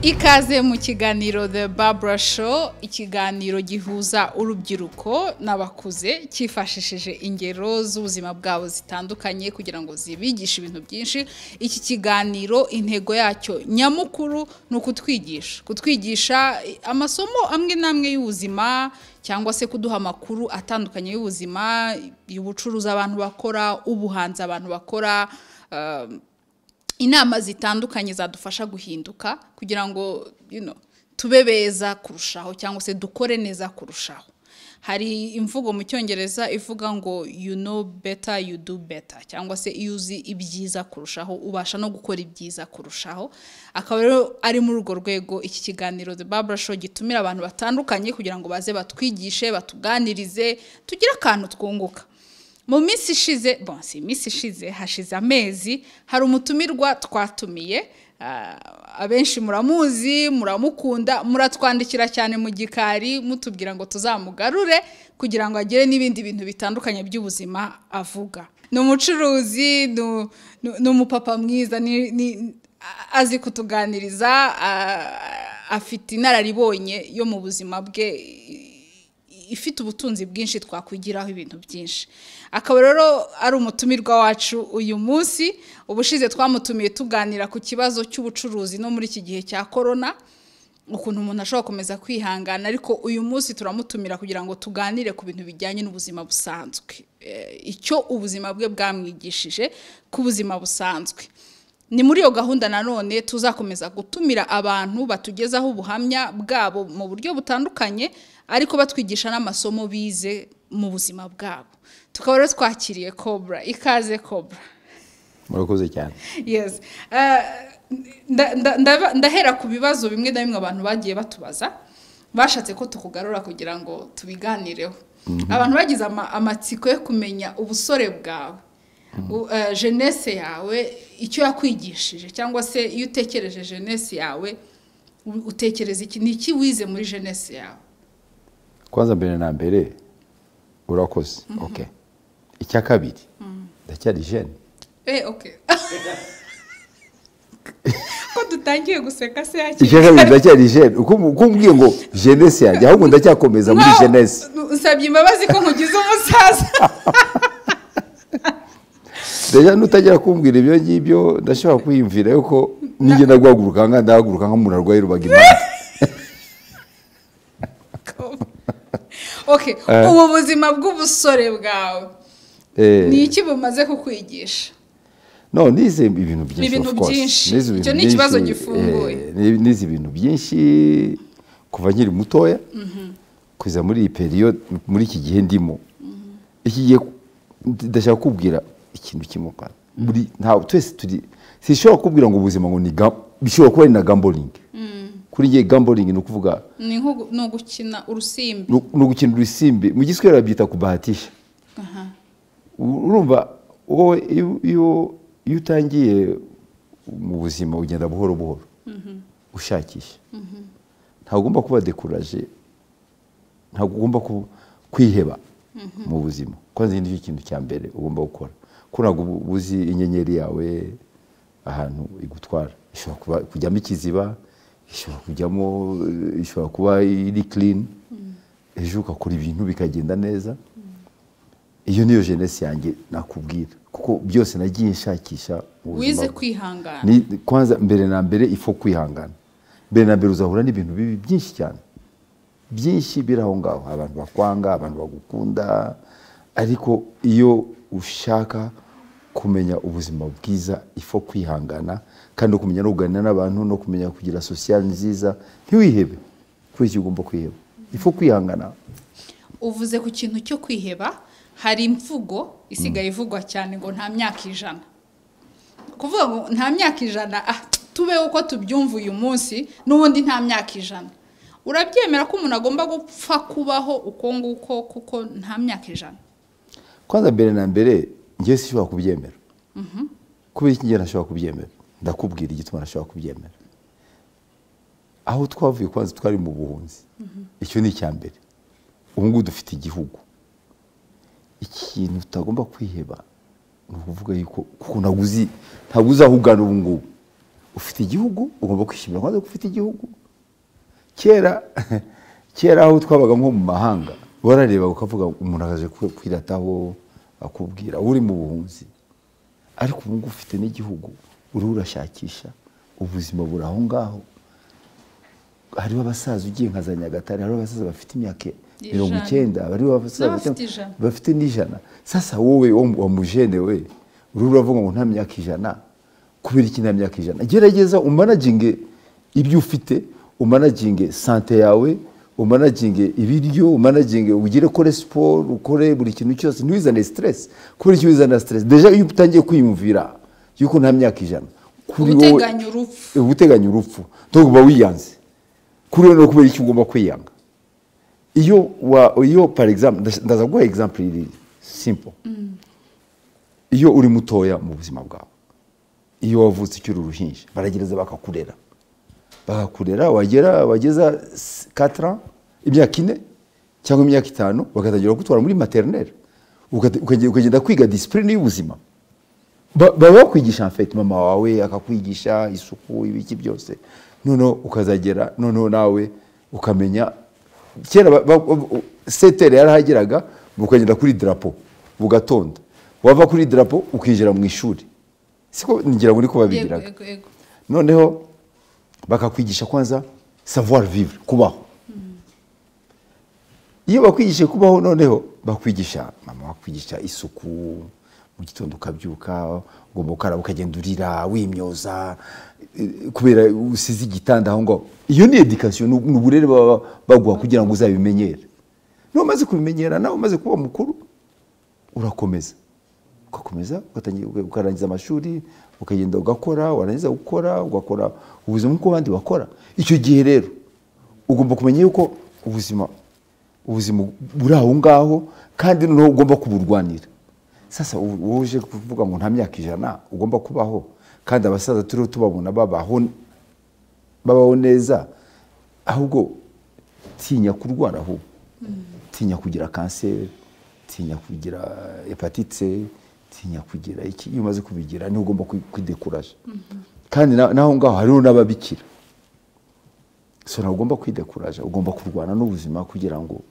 ikaze mu kiganiro The Barbara Show ikiganiro gihuza urubyiruko n'abakuze cyifashishije ingero z'ubuzima bwabo zitandukanye kugira ngo zibigishe ibintu byinshi iki kiganiro intego yacyo nyamukuru ni ukutwigisha kutwigisha amasomo amwe n'amwe y'ubuzima cyangwa se kuduha amakuru atandukanye y'ubuzima y'ubucuruzi abantu bakora ubuhanzi abantu bakora inama zitandukanye zadufasha guhinduka kugira ngo tube beza kurushaho cyangwa se dukore neza kurushaho hari imvugo mu cyongereza ivuga ngo you know better you do better cyangwa se iyo uzi ibyiza kurushaho ubasha no gukora ibyiza kurushaho akaba rero ari muri urwo rwego iki kiganiro The Barbara Show gitumira abantu batandukanye kugira ngo baze batwigishe batuganirize tugire akantu twunguka mu minsi ishize bonsi iminsi ishize hashize amezi hari umutumirwa twatumiye abenshi muramuzi muramukunda muratwandikira cyane mu gikari mutubwira ngo tuzamugarure kugira ngo agire n'ibindi bintu bitandukanye by'ubuzima avuga ni umucuruzi ni umupapa mwiza azi kutuganiriza afite inararibonye yo mu buzima bwe ifite ubutunzi bwinshi twakwigiraho ibintu byinshi akaba rero ari umutumirwa wacu uyu munsi ubushize twamutumiye tuganira ku kibazo cy'ubucuruzi no muri iki gihe cya korona ukuntu umuntu ashobora gukomeza kwihangana ariko uyu munsi turamutumira kugira ngo tuganire ku bintu bijyanye n'ubuzima busanzwe icyo ubuzima bwe bwamwigishije ku buzima busanzwe ni muri iyo gahunda nanone tuzakomeza gutumira abantu batugezaho ubuhamya bwabo mu buryo butandukanye ariko batwigisha n'amasomo bize mu buzima bwabo tukaba rero twakiriye cobra ikaze cobra murakoze cyane ndahera ku bibazo bimwe na bimwe abantu bagiye batubaza bashatse ko tukugarura kugira ngo tubiganireho abantu bagize amatsiko yo kumenya ubusore bwawe jenese yawe icyo yakwigishije cyangwa se iyo utekereje jenese yawe utekereza iki ni iki wize muri jenese yawe kwanza mbere na mbere urakoze oke icya kabiri ndacyari jene oke ko dutangiye guseka se icya kabiri ndacyari jene uko umbwiye ngo jenese yanjye ahubwo ndacyakomeza muri jenese usabye imbabazi ko nkugize umusaza rero nutagira kumbwira ibyo ngibyo ndashobora kwiyumvira yuko nijye ndaguhaguruka aha ngaha ndahaguruka nk'umuntu arwaye rubaga impande ubu buzima bw'ubusore bwawe ni iki bumaze kukwigisha no nize ibintu byinshi icyo ni ikibazo gifunguye nize ibintu byinshi kuva nkiri mutoya kuza muri iyi periyo muri iki gihe ndimo iki gihe ndashaka kubwira ikintu kimukara buri ntawe twese turi sishobora kubwira ngo ubuzima ngo ni bishobora kuba ari na gamboringi kuri ngiye gamboringi ni ukuvuga ni ugukina urusimbi ni ugukina urusimbi mu giswera babyita kubahatisha urumva wowe iyo utangiye mu buzima ugenda buhoro buhoro ushakisha ntabwo ugomba kuba dekuraje ntabwo ugomba kwiheba mu buzima ko nicyo kintu cya mbere ugomba gukora ko ntabwo uzi inyenyeri yawe ahantu igutwara ishobora kujyamo ikiziba ishobora kujyamo ishobora kuba iri kirini ejo ugakora ibintu bikagenda neza iyo niyo jenesi yanjye nakubwira kuko byose nagiye nshakisha wize kwihangana kwanza mbere na mbere ifo kwihangana mbere na mbere uzahura n'ibintu bibi byinshi cyane byinshi biri aho ngaho abantu bakwanga abantu bagukunda ariko iyo ushaka kumenya ubuzima bwiza ifo kwihangana kandi no kumenya no kuganira n'abantu no kumenya kugira sosiyali nziza ntiwihebe kuri iki ugomba kwiheba ifo kwihangana uvuze ku kintu cyo kwiheba hari imvugo isigaye ivugwa cyane ngo nta myaka ijana kuvuga ngo nta myaka ijana tubeho uko tubyumva uyu munsi n'ubundi nta myaka ijana urabyemera ko umuntu agomba gupfa kubaho uko nguko kuko nta myaka ijana kwanza mbere na mbere ngewe sishobora kubyemera kubera iki ngewe ntashobora kubyemera ndakubwira igituma ntashobora kubyemera aho twavuye kwanza twari mu buhunzi icyo ni icya mbere ubu ngubu dufite igihugu ikintu tutagomba kwiheba ni ukuvuga yuko kuko ntabwo uzi ntabwo uzi aho ugana ubu ngubu ufite igihugu ugomba kwishimira kwanza ko ufite igihugu kera kera aho twabaga nko mu mahanga warareba ukavuga umuntu akaje kwi- kwirataho akubwira uri mu buhunzi ariko ubu ngubu ufite n'igihugu uriho urashakisha ubuzima buri aho ngaho hariho abasaza ugiye nka za nyagatare hariho abasaza bafite imyaka mirongo Ijana. icyenda hariho abasaza N'abafite bafite- ijana. bafite n'ijana sasa wowe wo mu- wa mujene we uriho uravuga ngo nta myaka ijana kubera iki nta myaka ijana gerageza umanaginge ibyo ufite umanaginge sante yawe umanaginge ibiryo umanaginge ugire ukore siporo ukore buri kintu cyose ntiwizane stress kubera icyo wizanira stress deja iyo utangiye kwiyumvira yuko nta myaka ijana kuri wowe Uguteganya urupfu. Eh, uguteganya urupfu ntabwo uba wiyanze kuri wowe no kubera icyo ugomba kwiyanga iyo wa iyo par exemple ndas- ndaza guha exemple iri simple iyo uri mutoya mu buzima bwawe iyo wavutse ukiri uruhinja baragereza bakakurera bakakurera wagera wageza 4 ans imyaka ine cyangwa imyaka itanu bagatangira kugutwara muri maternelle Ukate- ukagenda ukagenda kwiga discipline y'ubuzima Ba- baba bakwigisha en fait mama wawe akakwigisha isuku ibiki byose noneho ukazagera noneho nawe ukamenya kera ba- ba- ba- setere yarahageraga ukagenda kuri drapo bugatonda wava kuri drapo ukinjira mu ishuri siko ngira ngo niko yego babigiraga yego yego noneho bakakwigisha kwanza savoir vivre kubaho iyo bakwigishije kubaho noneho bakwigisha mama bakwigisha isuku mu gitondo ukabyuka ugomba gukaraba ukagenda urira wimyoza eh, kubera usize igitanda aho ngaho iyo ni edikasiyo ni ni uburere baba baguha kugira ngo uzabimenyere niba umaze kubimenyera nawe umaze kuba mukuru urakomeza ugakomeza ugatangira- uga- ukarangiza amashuri ukagenda ugakora warangiza gukora ugakora ubuzima nk'uko abandi bakora icyo gihe rero ugomba kumenya yuko ubuzima ubuzima buri aho ngaho kandi noneho ugomba kuburwanira sasa ubu- wowe uje kuvuga ngo nta myaka ijana ugomba kubaho kandi abasaza turiho tubabona babaho babaho neza ahubwo tinya kurwara ahubwo tinya kugira kanseri tinya kugira hepatite tinya kugira iki iyo umaze kubigira niho ugomba kwi- kwidekuraje kandi na- naho ngaho hariho n'ababikira so ntabwo ugomba kwidekuraje ugomba kurwana n'ubuzima kugira ngo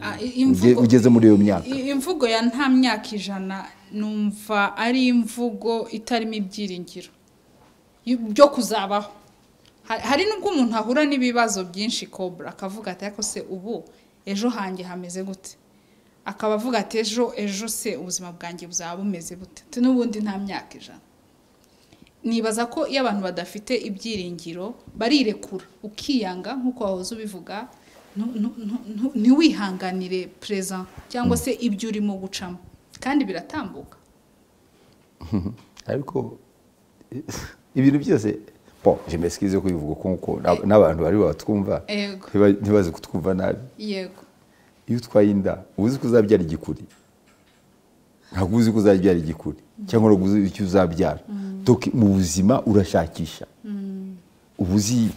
Ah, i- imvugo- ugeze muri iyo myaka. i- imvugo ya nta myaka ijana numva ari imvugo itarimo ibyiringiro y- byo kuzabaho Ha- hari n'ubwo umuntu ahura n'ibibazo byinshi kobra akavuga ati ariko se ubu ejo hanjye hameze gute akaba avuga ati ejo ejo se ubuzima bwanjye buzaba bumeze bute Ati, n'ubundi nta myaka ijana nibaza ko iyo abantu badafite ibyiringiro barirekura ukiyanga nk'uko wahoze ubivuga ntu- ntu- ntu- ntu- ntiwihanganire perezida cyangwa se ibyo urimo gucamo kandi biratambuka ariko eh, ibintu byose bo jemesikize kubivuga kuko na- n'abantu bari batwumva Yego. ntiba- ntibaze kutwumva nabi yego iyo utwaye inda uba uzi ko uzabyara igikuri ntabwo uzi ko uzabyara igikuri cyangwa ntabwo uzi icyo uzabyara Doki mu buzima urashakisha uba uzi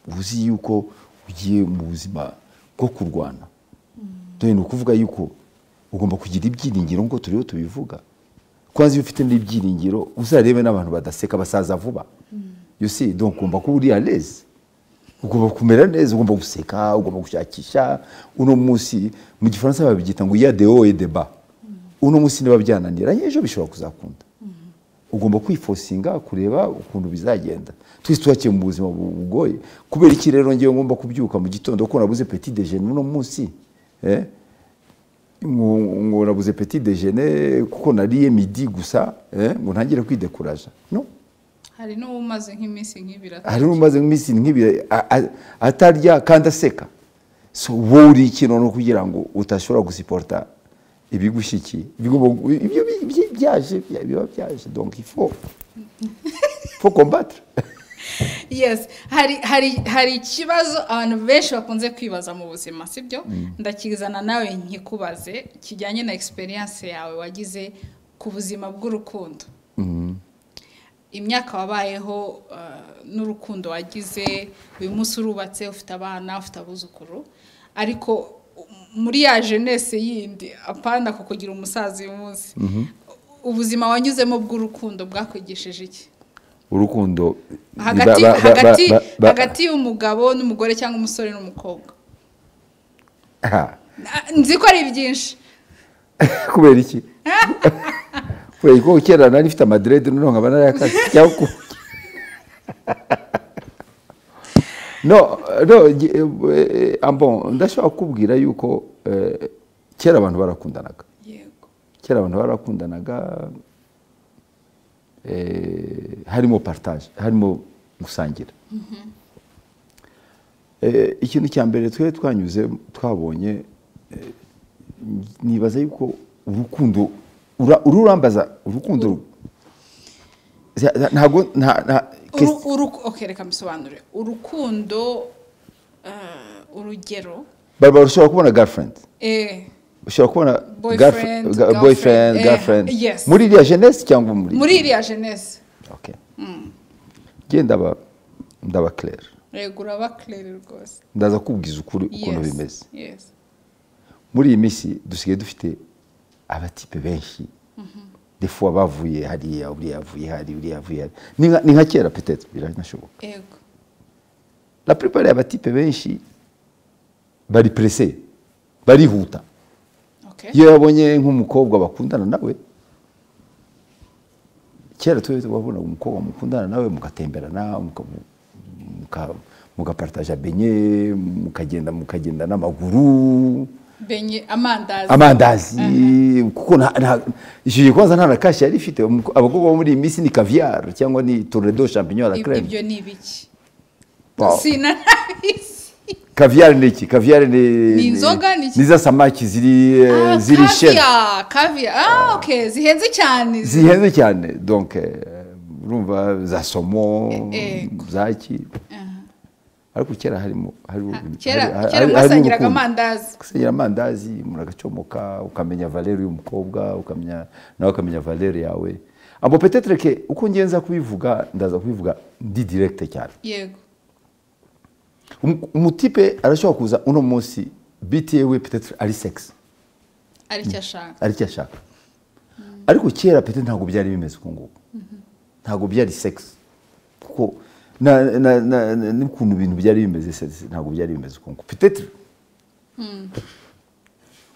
uba uzi yuko ugiye mu buzima bwo kurwana dore ni ukuvuga yuko ugomba kugira ibyiringiro ngo turiho tubivuga kwanza iyo ufite n'ibyiringiro uzarebe n'abantu badaseka basaza vuba you see donc ugomba kuba uri à l'aise ugomba kumera neza ugomba guseka ugomba gushakisha uno munsi mu gifaransa babyita ngo iya de haut et de bas uno munsi niba byananiranye ejo bishobora kuzakunda ugomba kwifosinga kureba ukuntu bizagenda twese turakiye mu buzima bu- bugoye kubera iki rero ngewe ngomba kubyuka mu gitondo ko nabuze petit déjeuner uno munsi eh? ngo ngo nabuze petit déjeuner kuko nariye midi gusa eh? ngo ntangire kwidekuraja no hari n'uwumaze nk'iminsi nk'ibira hari n'umaze iminsi nk'ibiri a- a- atarya kandi aseka so wowe uri iki noneho kugira ngo udashobora gusiporta ibigushyikiye Bigomba- ibyo bi- bi- byaje bya- biba byaje donc il faut faut combattre yes hari hari hari ikibazo abantu benshi bakunze kwibaza mu buzima sibyo ndakizana nawe nkikubaze kijyanye na experience yawe wagize ku buzima bw'urukundo imyaka wabayeho eh, n'urukundo wagize uyu munsi urubatse ufite abana ufite abuzukuru ariko muri ya jenese yindi apana kukugira umusaza uyu munsi ubuzima wanyuzemo bw'urukundo bwakwigisheje iki urukundo hagati ba- ba- ba- hagati ba- ba- hagati y'umugabo n'umugore cyangwa umusore n'umukobwa Ha. Na- nzi ko ari byinshi kubera iki kubera ko kera nari mfite amadirede noneho nkaba narayakaze cyangwa ku no no gi- eh, ambon ndashobora kukubwira yuko eh, kera abantu barakundanaga yego kera abantu barakundanaga eh, harimo partage harimo gusangira Eh, ikintu cya mbere twe twanyuze twabonye eh, nibaza yuko urukundo ura- uru urambaza urukundo za- za- ntago nta- nta- Uru- uru- okay, reka mbisobanure urukundo eh, urugero Barbara ushobora kubona girlfriend eh, ushobora kubona Boyfriend, girlfriend- ga- boyfriend girlfriend, eh, girlfriend yes. muri iriya jeunesse cyangwa muri muri iriya jenese Okay. Ngiye ndaba ndaba clair. yego uraba kirere rwose Ndaza kubwiza ukuri ukuntu Yes, bimeze. yes. Muri iyi minsi dusigaye dufite abatipe benshi. Defuwa bavuye hariya, uriya yavuye hari, uriya yavuye hari. Ni nka- ni nka kera peut-être biranashoboka. yego La plupart y'abatipe benshi bari pressé, barihuta. okay. Iyo yabonye nk'umukobwa bakundana nawe kera twe wabonaga umukobwa mukundana nawe mugatemberana muka- muka- mugapartaje benye mukagenda mukagenda n'amaguru benye amandazi amandazi kuko nta- nta- icyo gikoza nta na kashi yari ifite Umuko- abakobwa bo muri iyi minsi ni kaviyari cyangwa ni toredo champignon à la Ib- crème ibyo ni ibiki Wow. sinanabizi kaviyari ni iki kaviyari ni Ni inzoga, ni iki? ni za samaki ziri eh, Ah, ziri sheri kaviya kaviya ah okay zihenze cyane zihenze cyane donc eh, urumva za somo Eh, zaki Aha. ariko kera harimo hari- Ah, hari- kera hari- kera hari mwasangiraga urukundo. amandazi gusangira amandazi muragacomoka ukamenya valeri y'umukobwa ukamenya nawe ukamenya valeri yawe abo petetre ke uko ngenza kubivuga ndaza kubivuga ndi direkite cyane yego Um- umutipe arashobora kuza uno munsi biti yewe petetre ari sex aricyo ashaka aricyo ashaka ariko kera pete ntabwo byari bimeze uku nguku ntabwo byari sex kuko na- na- na- na- n'ukuntu ibintu byari bimeze sex ntabwo byari bimeze uku nguku pete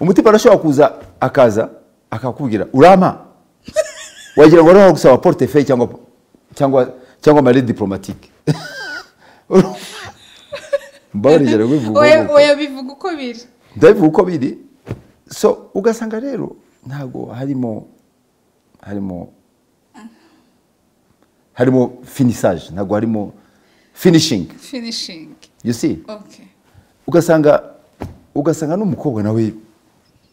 umutima arashobora kuza akaza akakubwira urampa wagira ngo ariho gusaba portefeuille cyangwa cyangwa cyangwa mari diplomatique mbabarigera bivuga oya uko. oya bivuga uko biri ndabivuga uko biri so ugasanga rero ntabwo harimo harimo harimo finisage ntabwo harimo finishing finishing you see okay ugasanga ugasanga n'umukobwa nawe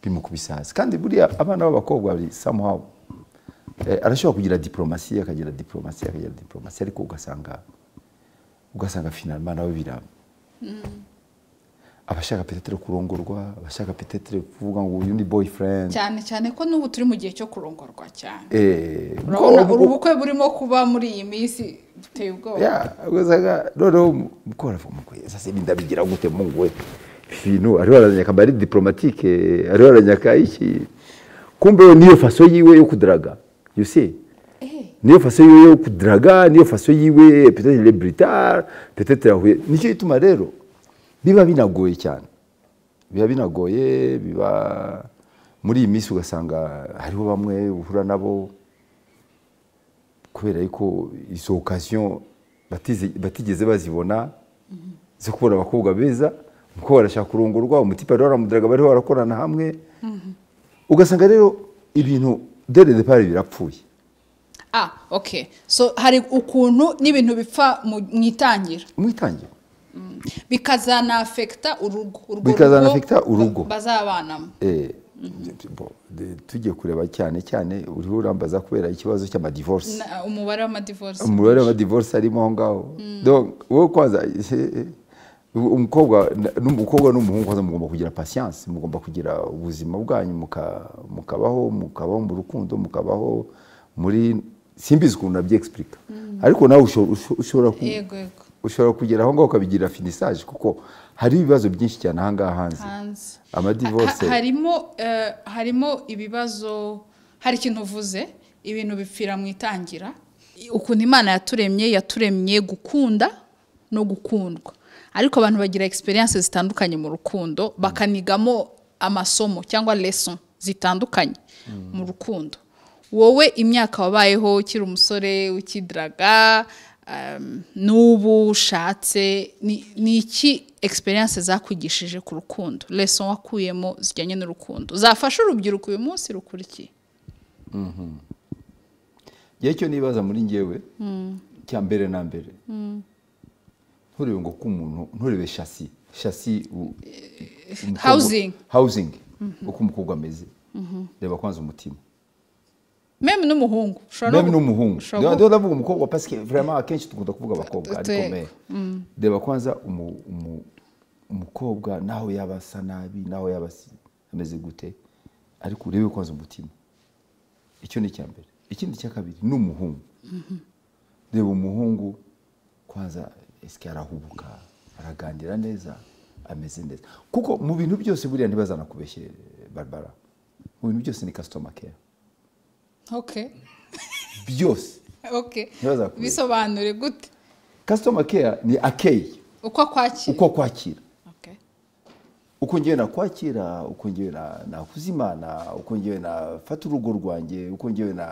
bimukubise hasi kandi buriya abana b'abakobwa bari somehow eh, arashobora kugira diplomasi akagira diplomasi akagira diplomasi ariko ugasanga ugasanga finalima nawe bira abashaka petetere kurongorwa abashaka petetere kuvuga ngo uyu ni boyfriend cyane cyane ko n'ubu turi mu gihe cyo kurongorwa cyane eh, urabona ubwo- uru bukwe burimo kuba muri iyi minsi buteye ubwoba ya ugasanga noneho mukora mukwe sasa ibi ndabigira gute mungu we ibintu ariho aranyaka mba ari diplomatike ariho aranyaka iki kumbe we niyo faso yiwe yo kudaraga you see Eh, niyo faso yiwe yo kudaraga niyo faso yiwe peut-être il est britard peut-être yahuye nicyo gituma rero biba binagoye cyane biba binagoye biba muri iyi minsi ugasanga hariho bamwe uhura nabo kubera yuko izo okasiyo batize- batigeze bazibona zo kubona abakobwa beza umukobwa arashaka kurongorwa umutipe ariho aramudaraga bariho barakorana hamwe ugasanga rero ibintu dore depari birapfuye ah okay so hari ukuntu n'ibintu bipfa mu mu itangira umwitangira bikazanafekita urugo urwo Bikazanafekita urugo. ba- bazabanamo Eh, bo, de- tugiye kureba cyane cyane uriho urambaza kubera ikibazo cy'amadivorisi Na- umubare w'amadivorisi umubare w'amadivorisi arimo aho ngaho Donc, wowe kwanza eh, umukobwa na- n'umukobwa n'umuhungu kwanza mugomba kugira patience mugomba kugira ubuzima bwanyu muka- mukabaho mukabaho mu rukundo mukabaho muri simbizi ukuntu nabyexplica ariko nawe usho- usho- ushobora ku- yego yego ushobora kugera aho ngaho ukabigira finisage kuko hari ibibazo byinshi cyane aha ngaha hanze hanze amadivorisi Ha- ha- harimo eh, harimo ibibazo hari ikintu uvuze ibintu bipfira mu itangira ukuntu imana yaturemye yaturemye gukunda no gukundwa ariko abantu bagira egisperiyanse zitandukanye mu rukundo bakanigamo amasomo cyangwa leso zitandukanye mu rukundo wowe imyaka wabayeho ukiri umusore ukidiraga um, n'ubu ushatse ni- ni iki egisperiyanse zakwigishije ku rukundo leso wakuyemo zijyanye n'urukundo zafasha urubyiruko uyu munsi rukurikiye njyewe icyo nibaza muri ngewe cya mbere na mbere nturebe ngo ko umuntu nturebe shasi shasi u- umukobwa- housing. housing uko umukobwa ameze reba kwanza umutima meme n'umuhungu ushobora no meme gu- n'umuhungu ushobora gu- reba ndavuga umukobwa pasike vraiment akenshi dukunda kuvuga abakobwa ariko Yego. me reba kwanza umu- umu- umukobwa naho yaba asa nabi naho yaba asi- ameze gute ariko urebe kwanza umutima icyo ni icya mbere ikindi cya kabiri ni umuhungu reba umuhungu kwanza esike arahubuka araganira neza ameze neza kuko mu bintu byose buriya ntibazanakubeshye barbara mu bintu byose ni kasitoma keya okay byose okay Ntibazakubeshye. bisobanure gute kasitoma keya ni akeyi uko akwakira uko kwakira Okay. uko ngewe nakwakira uko ngewe na- nakuza imana uko ngewe nafata urugo rwanjye uko ngewe na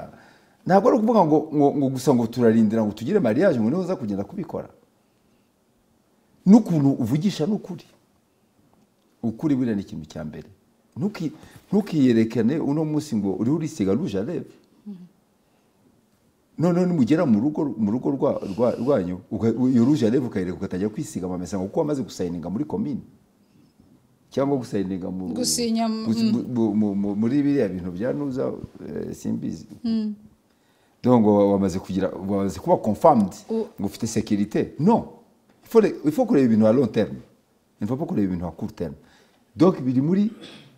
ntabwo ari ukuvuga ngo, ngo, ngo gusa ngo turarindira ngo tugire mariage ngo niho uza kugenda kubikora n'ukuntu uvugisha n'ukuri ukuri buriya ni ikintu cya mbere Ntuki- ntukiyerekane uno munsi ngo uriho urisiga ruje arebe noneho nimugera mu rugo mu rugo rwa- rwa- rwanyu uka- iyo ruje arebe ukayireka ugatangira kwisiga amamesa ngo kuko wamaze gusayininga muri komini cyangwa gusayininga mu- Gusinya mu- gusi- mu- mu- mu- mu- muri biriya bintu bya nuza eh, simbizi donc ngo wamaze kugira wamaze kuba confirmed U- ngo ufite sécurité non il faut, il faut kureba ibintu à long terme il faut pas kureba ibintu à court terme donc biri muri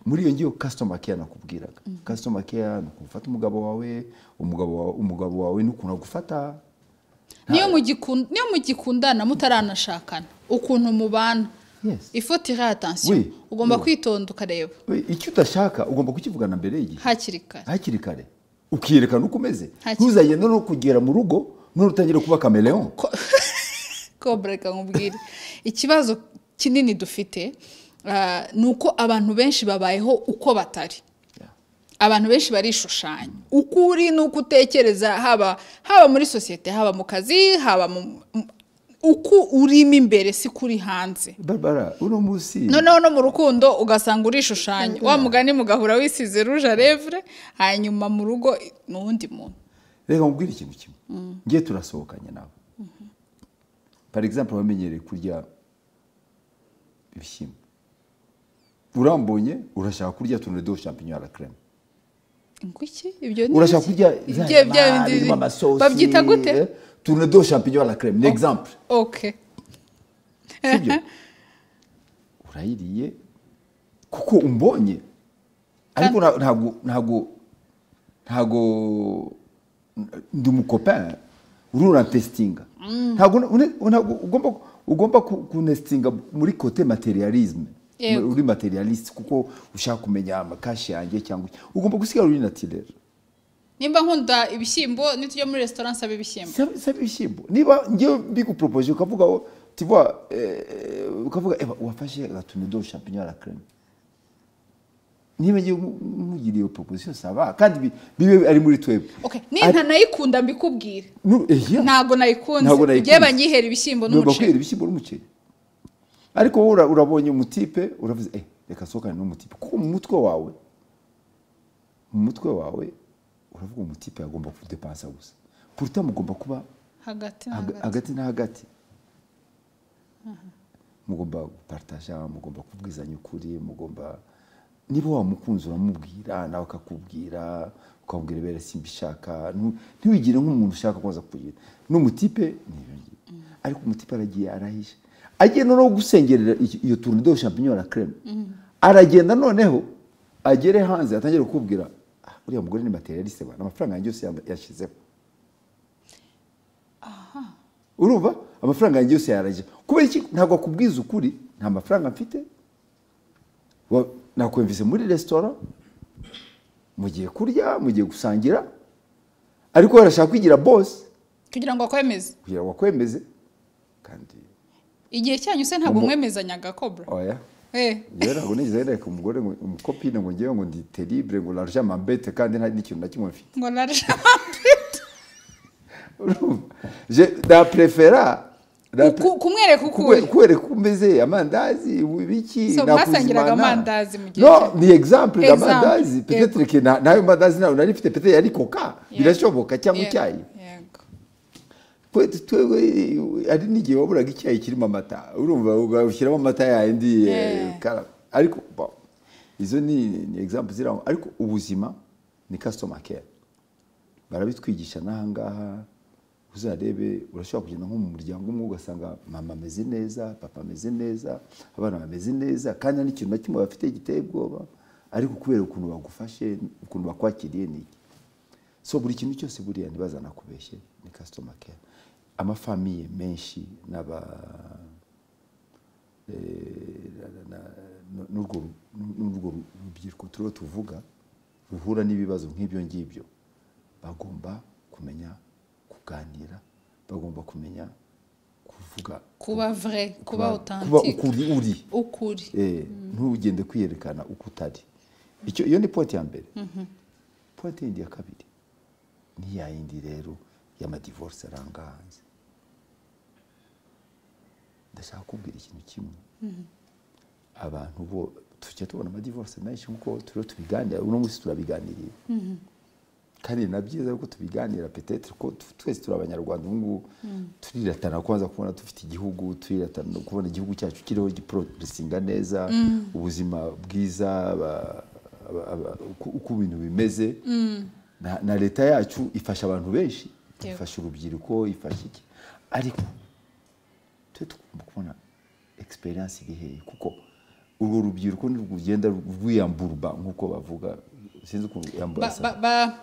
muri iyo ngiyo customer care nakubwiraga customer care ni ukuntu ufata umugabo wawe umugabo wawe umugabo wawe ni ukuntu agufata niyo mugikun- niyo mugikundana mutaranashakana ukuntu mubana Yes. ifoti iriho atansiyo Oui. ugomba Oui. kwitonda ukareba We, icyo udashaka ugomba kukivugana mbere y'igihe hakiri kare hakiri kare ukiyerekana uko umeze Hakiri- ntuzagenda no kugera mu rugo none utangira kuba kameleon kobra reka nkubwire ikibazo kinini dufite ah, ni uko abantu benshi babayeho uko batari abantu benshi barishushanya uko uri n'uko utekereza haba haba muri sosiyete haba mu kazi haba mu mu- uko urimo imbere si kuri hanze barbara uno munsi noneho no mu rukundo ugasanga urishushanya wa mugani mugahura wisize ruje à lèvre hanyuma mu rugo ni uwundi muntu reka nkubwire ikintu kimwe ngiye turasohokanye nawe par exemple wamenyereye kurya ibishyimbo urambonye urashaka kurya tunure do champignon à la crème ngo iki ibyo ni urashaka iki? kurya za Ibyo- bya nyama bindi- birimo amasosi babyita gute tunure do champignon à la crème ni exemple okay sibyo urayiriye kuko umbonye ariko nta- ntabwo ntabwo ntabwo ndi umukopin urura testinga ntabwo une- ntabwo ugomba ugomba ku- kunesitinga muri kote materialisme Yego. uri materialiste kuko ushaka kumenya amakashi yanjye cyangwa iki. ugomba gusigara uri natirere nimba nkunda ibishyimbo nitujya muri resitora nsaba ibishyimbo saba saba ibishyimbo niba ngewe mbiguporopoje ukavuga ngo tivuwa ukavuga eba wafashe agatumido champignon à la crème niba ngewe nkugiriye iyo proposition saba kandi bi- bibe ari muri twebwe okay ninta nayikunda mbikubwire Nu- eh, yeah. ntago nayikunze Ntabwo nayikunze. igihe banyihera ibishyimbo Nubwo kwera n'umuceri ibishyimbo n'umuceri ariko wowe ura- urabonye umutipe uravuze eh reka sohokane n'umutipe kuko mu mutwe wawe mu mutwe wawe uravuga umutipe agomba kudepansa gusa pourtant mugomba kuba hagati na Haga- hagati hagati na hagati mugomba gupartaja mugomba kubwizanya ukuri mugomba niba wamukunzi uramubwira nawe akakubwira ukamubwira bere simbishaka ntu- ntiwigire nk'umuntu ushaka kuza kugira n'umutipe ni ibyo ngibyo. ariko umutipe aragiye arahisha agiye noneho gusengerera iki- iyo tuntu do champignon la creme aragenda noneho agere hanze atangire kukubwira "Ah, uriya mugore ni materialiste bana amafaranga yanjye yose yamba- yashyizeho urumva amafaranga yanjye yose yarajya kubera iki ntabwo akubwiza ukuri nta mafaranga mfite Wa- nakwumvise muri resitora mugiye kurya mugiye gusangira ariko we arashaka kwigira bosi kugira ngo akwemeze kugira ngo akwemeze kandi igihe cyanyu se ntabwo Umu- mwemezanyaga kobura oya Eh, rero ntabwo nigeze nereka umugore ngo umukopine ngo ngewe ngo ndi teribure ngo large mambete kandi nta n'ikintu na kimwe mfite ngo narusha Urumva? Je- na prefera na pre- kumwereka uko kukwe- uri kwereka uko umeze amandazi ibiki So, nakuzimana. mwasangiraga amandazi mu gihe no cya- ni exemple Exemple, d'amandazi peut-être que na- nayo mandazi nayo nari mfite peut-être yari coca birashoboka cyangwa Yego, icyayi yego. Twe- twewe ari n'igihe waburaga icyayi kirimo amata urumva ugashyiramo amata yayindi eh, Yeah. kara- ariko bon, izo ni ni example zirangwa ariko ubuzima ni customer care barabitwigisha n'aha ngaha uzarebe urashobora kugenda nko mu muryango umwe ugasanga mama ameze neza papa ameze neza abana bameze neza kandi nta n'ikintu na kimwe bafite giteye ubwoba ariko kubera ukuntu bagufashe ukuntu bakwakiriye ni iki so buri kintu cyose buriya ntibazanakubeshye ni customer care amafamiye menshi n'aba eh, na- na- na- n'urwo n'urwo rubyiruko turiho tuvuga ruhura n'ibibazo nk'ibyo ngibyo bagomba kumenya kuganira bagomba kumenya kuvuga kuba vure kuba kuba otantike ukuri uri ukuri Eh, ntugende kwiyerekana uko utari icyo iyo ni pointi ya mbere pointi yindi ya kabiri ni ya yindi rero y'amadivorce aranga hanze ndashaka kubwira ikintu kimwe abantu bo tujya tubona amadivorce menshi nk'uko turiho tubiganira uno munsi turabiganiriye kandi ni na byiza yuko tubiganira petetre ko tu- twese turi abanyarwanda ubu ngubu turiratana kubanza kubona dufite igihugu turiratana no kubona igihugu cyacu kiriho giporosinga neza ubuzima bwiza aba- aba- aba- uko- uko ibintu bimeze na, na leta yacu ifasha abantu benshi Yego. ifasha urubyiruko ifasha iki ariko twe tugomba kubona egisperiyanse iri hehe kuko urwo rubyiruko nirugenda rwiyamburwa nk'uko bavuga sinzi ukuntu yambura Ba- ba- ba-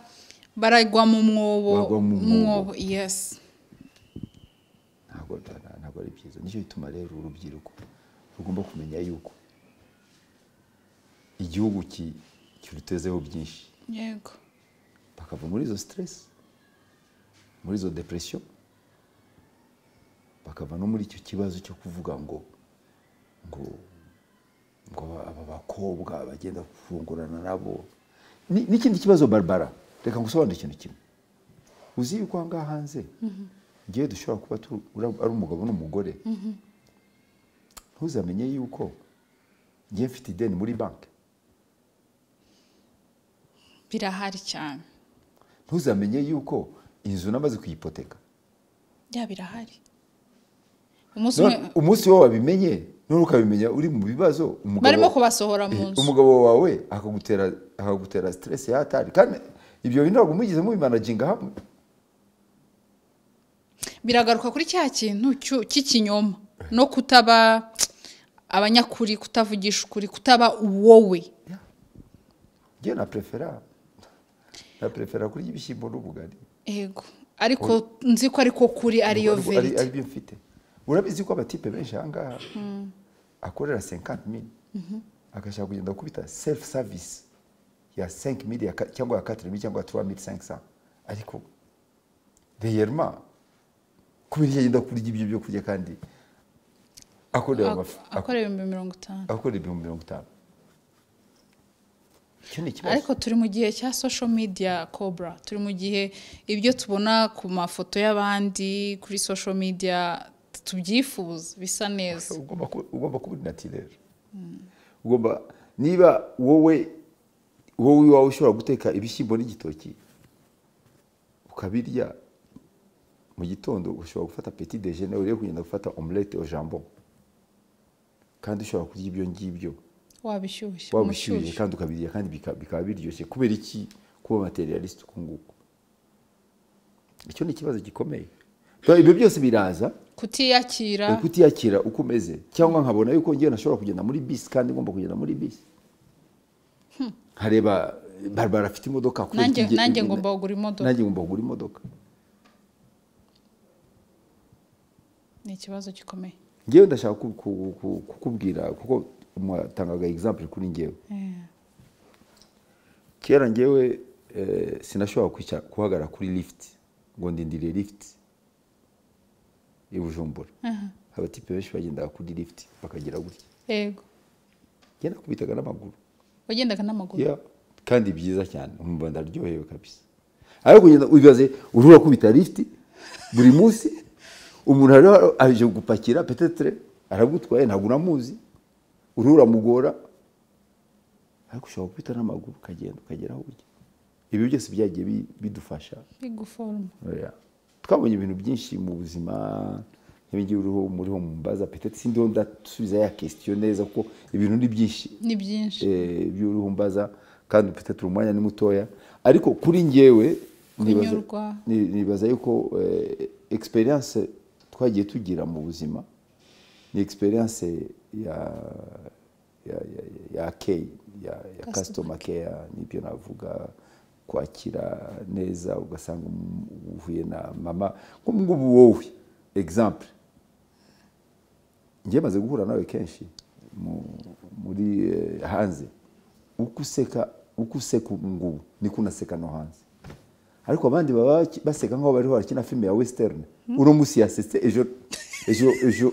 baragwa mu mwobo Baragwa mu mwobo. mwobo yes ntabwo nta- ntabwo ari byiza nicyo gituma rero urubyiruko rugomba kumenya yuko igihugu ki- kirutezeho byinshi yego bakava muri izo siteresi muri izo depresiyo bakava no muri icyo kibazo cyo kuvuga ngo ngo ngo aba bakobwa bagenda kufungurana nabo Ni- n'ikindi kibazo barbara reka ngusobanure ikintu kimwe uzi yuko aha ngaha hanze igihe dushobora kuba tu- ura- ari umugabo n'umugore ntuzamenye yuko ngiye mfite ideni muri banki birahari cyane ntuzamenye yuko inzu namaze kuyipoteka bya birahari umunsi None umwe umunsi wowe wabimenye none ukabimenya uri mu bibazo umugabo- barimo kubasohora mu Eh, nzu umugabo wawe akagutera akagutera stress ya hatari kandi ibyo bintu ntabwo mugeze mubimanaginga hamwe biragaruka kuri cya kintu cyu- cy'ikinyoma no kutaba abanyakuri kutavugisha ukuri kutaba wowe ngewe na prefera na prefera kurya ibishyimbo n'ubugari yego ariko nzi ko ariko kuri ariyo Ariko ari- verite aribyo mfite urabizi ko abatipe benshi aha ngaha akorera 50 mili agashaka kugenda kubita self service ya 5 mili ya ka- cyangwa ya 4 mili cyangwa ya 3 mili 500 ariko reyerema kubera iyo agenda kurya ibyo byo kurya kandi akorera amafi- akora ibihumbi mirongo itanu akorera ibihumbi mirongo itanu icyo ni ikibazo ariko turi mu gihe cya social media cobra turi mu gihe ibyo tubona ku mafoto y'abandi kuri social media tubyifuza bisa neza ugomba ku- ugomba kuba uri natirere ugomba niba wowe wowe iwawe ushobora guteka ibishyimbo n'igitoki ukabirya mu gitondo ushobora gufata petit déjeuner urebe kugenda gufata omelette au jambon kandi ushobora kurya ibyo ngibyo wabishyushye waba ushyuye umushyushye kandi ukabirya kandi bika- bikaba biryoshye kubera iki kuba materialiste uku nguku icyo ni ikibazo gikomeye ibyo byose biraza kutiyakira Eh, kutiyakira uko umeze cyangwa nkabona yuko ngewe nashobora kugenda muri bisi kandi ngomba kugenda muri bisi nkareba eh, barbara afite imodoka kubera nanjye iki nge- nanjye nge- ngomba kugura imodoka nanjye ngomba kugura imodoka ni ikibazo gikomeye ngewe ndashaka ku- ku- ku- kukubwira kuko mwatangaga example kuri ngewe Eh, kera ngewe eh, sinashobora kwicara- guhagarara kuri lift ngo ndindire lift i bujumbura abatipe benshi bagendaga kuri lifuti bakagira gutya yego ngenda kubitaga n'amaguru wagendaga n'amaguru Yeah. kandi byiza cyane umva ndaryohewe kabisa ariko kugenda ubibaze urura kubita lifuti buri munsi umuntu hariho aje gupakira petetere aragutwaye ntabwo uramuzi uruhu uramugora ariko ushobora kubita n'amaguru ukagenda ukagera aho ujya ibi byose byagiye bi- bidufasha biguforoma Oya. twabonye ibintu byinshi mu buzima nk'ibingibi uriho muriho mu mbaza petetere sindiho ndasubiza ya kesitiyo neza kuko ibintu ni byinshi ni byinshi eh, by'uruhu mbaza kandi mfite umwanya ni mutoya ariko kuri njyewe nibaza- Kunyurwa. ni- nibaza yuko eh, experience twagiye tugira mu buzima ni experience ya ya ya ya care, ya, ya customer care nibyo navuga kwakira neza ugasanga um- uhuye na mama nk'ubu ngubu wowe example njye maze guhura nawe kenshi mu- muri eh, hanze uko useka uko useka ubu ngubu niko unaseka no hanze ariko abandi baba baki- baseka nk'aho bariho barakina filime ya western uno munsi yasetse ejo ejo ejo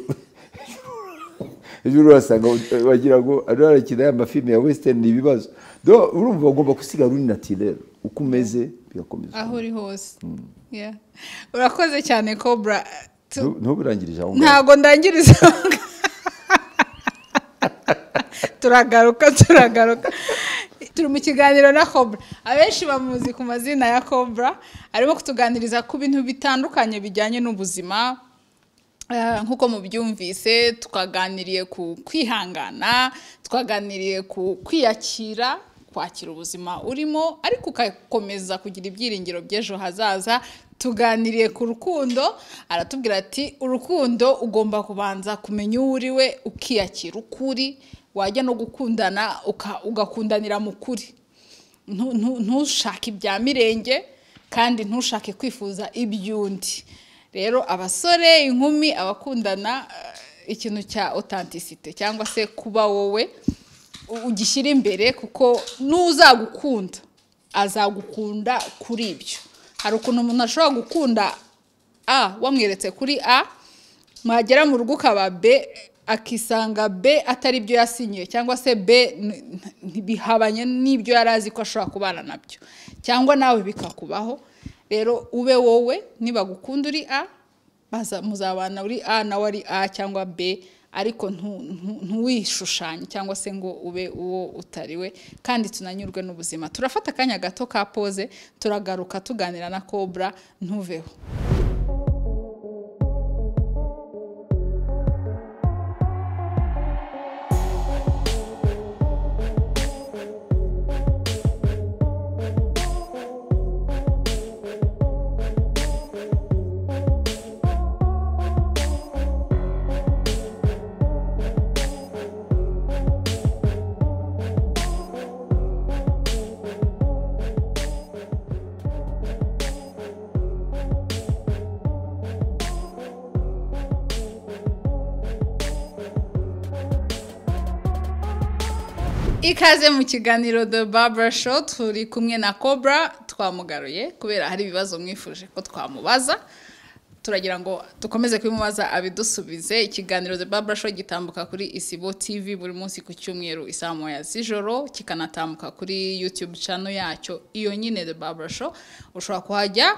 ejo urasanga wagira ngo ariho arakina ya mafilime ya western ni ibibazo Do, urumva ugomba gusiga uri natirere uko umeze bigakomeza aho uri hose Yeah. urakoze cyane cobra Tu- Ntu- ntuburangirije aho ngaho ntago ndangiriza aho ngaho. turagaruka turagaruka turi mu kiganiro na cobra abenshi bamuzi ku mazina ya cobra arimo kutuganiriza ku bintu bitandukanye bijyanye n'ubuzima Eh, nk'uko mubyumvise twaganiriye ku kwihangana twaganiriye ku kwiyakira kwakira ubuzima urimo ariko ugakomeza kugira ibyiringiro by'ejo hazaza tuganiriye ku rukundo aratubwira ati urukundo ugomba kubanza kumenya uwo uri we ukiyakira ukuri wajya no gukundana uka- ugakundanira mu kuri Ntu- ntu- ntushake ibya mirenge kandi ntushake kwifuza iby'undi rero abasore inkumi abakundana eh, ikintu cya otantisite cyangwa se kuba wowe u- ugishyira imbere kuko n'uzagukunda azagukunda kuri ibyo hari ukuntu umuntu ashobora gukunda a wamweretse kuri a mwagera mu rugo ukaba b akisanga b atari byo yasinyiye cyangwa se b n- n- bihabanye n'ibyo yari azi ko ashobora kubana nabyo cyangwa nawe bikakubaho rero ube wowe nibagukunda uri a baza- muzabana uri a nawe ari a cyangwa b ariko ntu- ntu- ntuwishushanye cyangwa se ngo ube uwo utari we kandi tunanyurwe n'ubuzima turafata akanya gato ka pose turagaruka tuganira na cobra ntuveho ikaze mu kiganiro The Barbara Show turi kumwe na Cobra twamugaruye kubera hari ibibazo mwifuje ko twamubaza turagira ngo dukomeze kubimubaza abidusubize ikiganiro The Barbara Show gitambuka kuri Isibo TV buri munsi ku cyumweru isaha moya z'ijoro kikanatambuka kuri YouTube channel yacyo iyo nyine The Barbara Show ushobora kuhajya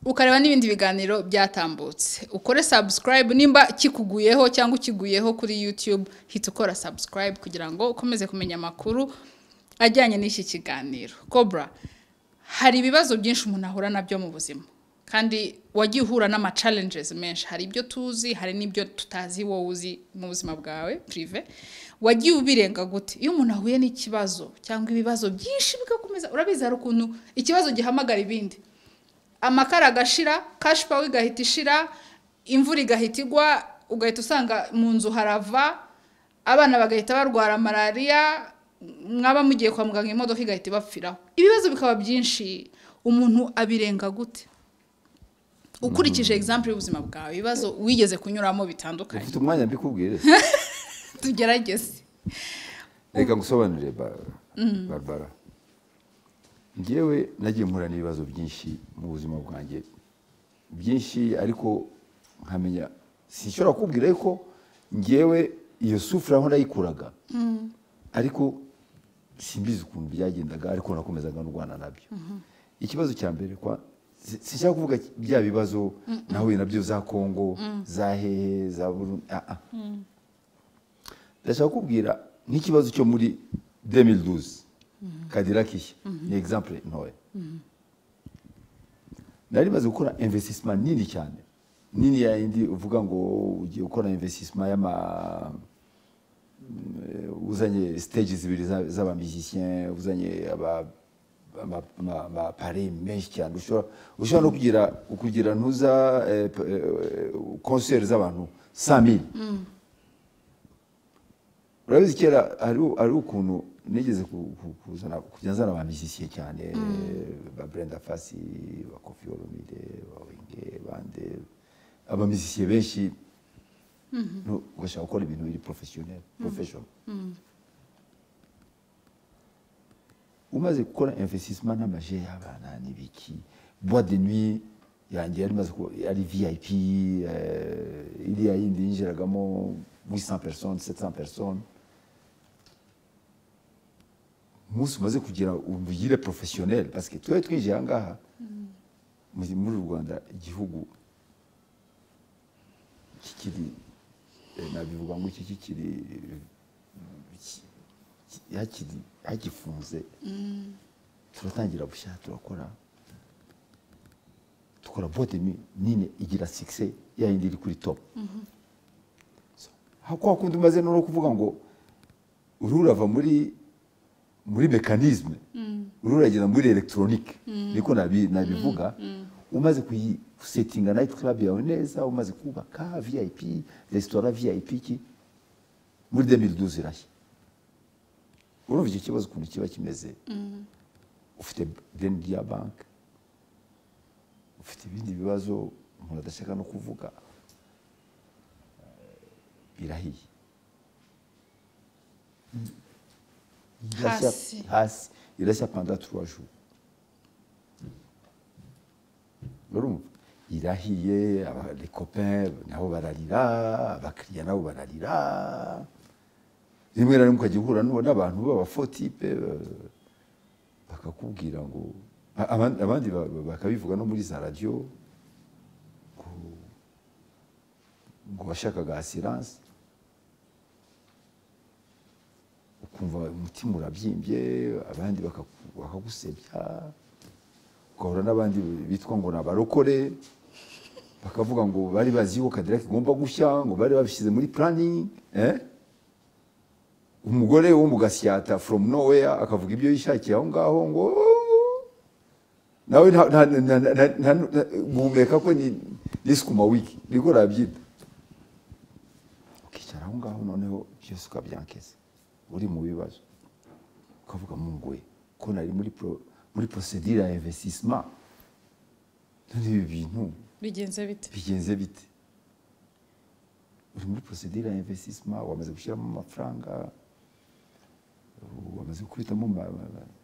ukareba n'ibindi biganiro byatambutse ukore subscribe nimba kikuguyeho cyangwa ukiguyeho kuri youtube hita ukora subscribe kugira ngo ukomeze kumenya amakuru ajyanye n'iki kiganiro cobra hari ibibazo byinshi umuntu ahura nabyo mu buzima kandi wagiye uhura n'ama challenges menshi hari ibyo tuzi hari n'ibyo tutazi wowe uzi mu buzima bwawe prive wagiye ubirenga gute iyo umuntu ahuye n'ikibazo cyangwa ibibazo byinshi bigakomeza urabizi hari ukuntu ikibazo gihamagara ibindi amakara agashira kashi pawa igahita ishira imvura igahita igwa ugahita usanga mu nzu harava abana bagahita barwara malariya mwaba mugiye kwa muganga imodoka igahita ibapfiraho ibibazo bikaba byinshi umuntu abirenga gute ukurikije egizampu y'ubuzima bwawe ibibazo wigeze kunyuramo bitandukanye ufite umwanya mbikubwire tugerageze reka ngusobanurire Ba- barbara njyewe nagiye mpura n'ibibazo byinshi mu buzima bwanjye byinshi ariko nkamenya sinshobora kubwira yuko ngewe iyo sufure aho nayikuraga ariko simbizi ukuntu byagendaga ariko nakomezaga ndwana nabyo ikibazo cya mbere kwa si- sinshaka kuvuga bya bibazo nahuye nabyo za kongo za hehe za burundi ah, ah. ndashaka kubwira nk'ikibazo cyo muri 2012 kadiraki ni exemple ntoya nari maze gukora investissement nini cyane nini ya yindi uvuga ngo ugiye gukora investissement y'ama eh, uzanye stage zibiri za- z'abamisicien uzanye aba ama- ama- amapare menshi cyane ushobora ushobora no kugira ukugira ntuza eh, p- eh, concert z'abantu 100000 urabizi kera hari- hari ukuntu nigeze ku- ku- kuzana kujya nzana ba musiciens cyane ba Brenda Fassi ba Koffi Olomide ba Wenge bande aba musiciens benshi no- ugashaka gukora ibintu biri professionnel professional umaze gukora investissement n'amaje y'abana n'ibiki bois de nuit yanjye yari imaze kuba ari vip eh, iriya yindi yinjiragamo 800 personnes 700 personnes umunsi umaze kugira ubugire professionnel parce que twari twinjiye ahangaha muri muri u rwanda igihugu kikiri eh, nabivuga ngo iki kikiri eh, ki- ki- hakiri- hagifunze turatangira bushya turakora dukora bote ni- nini igira sikise yayindi iri kuri top So, ha- kwa kundi umaze no kuvuga ngo uruhu urava muri muri mekanisme uruhu uragenda muri elegitoronike niko nabi- nabivuga umaze kuyisetinga nayiti club yawe neza umaze kubaka vip resitora vip ki muri 2012 irashya urumva icyo kibazo ukuntu kiba kimeze ufite ideni rya banki ufite ibindi bibazo umuntu adashaka no kuvuga birahiye Irashya- Hasi. hasi irashya panda turuwa juru urumva irahiye abarekope nabo bararira abakiriya nabo bararira rimwe na rimwe ukajya uhura n'uwo- n'abantu b'abafotipe eh, bakakubwira ngo a- aban- abandi ba- ba- bakabivuga no muri za radiyo ngo- ngo washakaga asiranse ukumva umutima urabyimbye abandi bakaku- bakagusebya ugahura n'abandi bitwa ngo ni abarokore bakavuga ngo bari bazi yuko kadirake igomba gushya ngo bari babishyize muri puraningi umugore wo mu gasyata from nowhere akavuga ibyo yishakiye aho ngaho ngo nawe nta- nta- nta- nta- nta- nta- guhumeka ko ni ni sukuma wiki niko nabyita ukicara aho ngaho noneho byose ukabyankeza uri mu bibazo ukavuga mu ngoye ko nari muri pro- muri procedure ya investissement none ibi bintu bigenze bite bigenze bite uri muri procedure ya investissement wamaze gushyiramo amafaranga wamaze gukubitamo ma- ma- ma-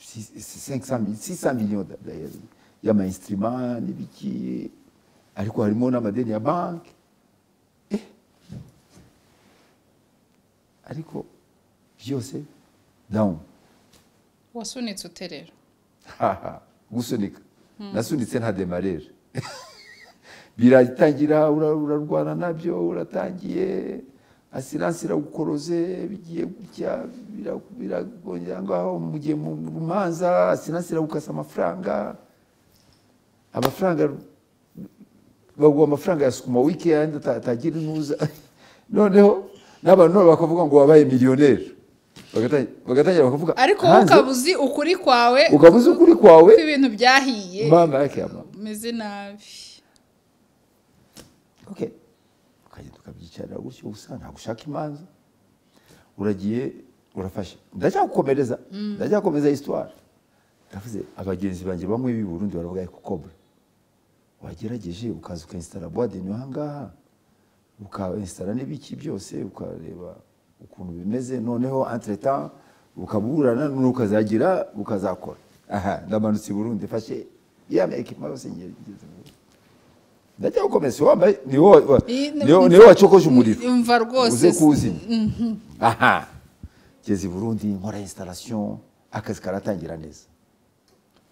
si- si- 500 mil- 600 millions da- da- y'amainstruments n'ibiki ariko harimo n'amadeni ya banki Eh. ariko byose down wasunitse uterera haha gusunika nasunitse nta demarere biratangira ura- urarwana nabyo uratangiye asiranse iragukoroze bigiye gutya bira- biragongera ngaho mu gihe mu mu manza asiranse iragukasa amafaranga amafaranga baguha amafaranga ya sukuma wiki yandi ata- atagira inuza noneho n'abantu nabo bakavuga ngo wabaye miliyoneri Bagata- bagatangira bakavuga ariko wowe hanze ukaba uzi ukuri kwawe ukaba uzi ukuri kwawe ko ibintu byahiye mama yake ama umeze nabi okay ukagenda ukabyicarira gutyo gusa ntabwo ushaka imanza uragiye urafashe ndacyagukomereza ndacyakomeza histoire ndavuze abagenzi banjye bamwe b'i Burundi baravuga yuko kobra wagerageje ukaza ukainstara boîte de nuit aha ngaha ukainstara n'ibiki byose ukareba ukuntu bimeze noneho entre temps ukaburana ukazagira ukazakora aha ndamanutse i Burundi fashe ya ekipma yose ngeze mu Burundi. ndajya gukomeza wambaye ni wowe Iyi- niwe wacokoje umuriro Umva rwose uze si- kuwuzimya aha ngeze i burundi nkora instalation akazi karatangira neza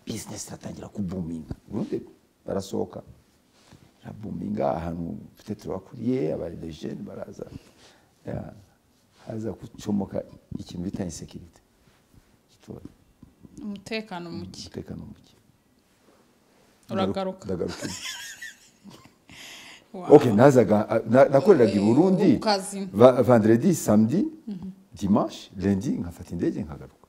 bizinesi iratangira kubuminga burundi barasohoka irabuminga ahantu mfite turabakuriye abaredejeni baraza Ya, haza gucomoka ikintu bita insekirite umutekano muke umutekano muke uragaruka ndagaruka Wow. ok nazaga ah, na- nakoreraga i burundi Ukazima. va- vendredi samedi dimanche lundi nkafata indege nkagaruka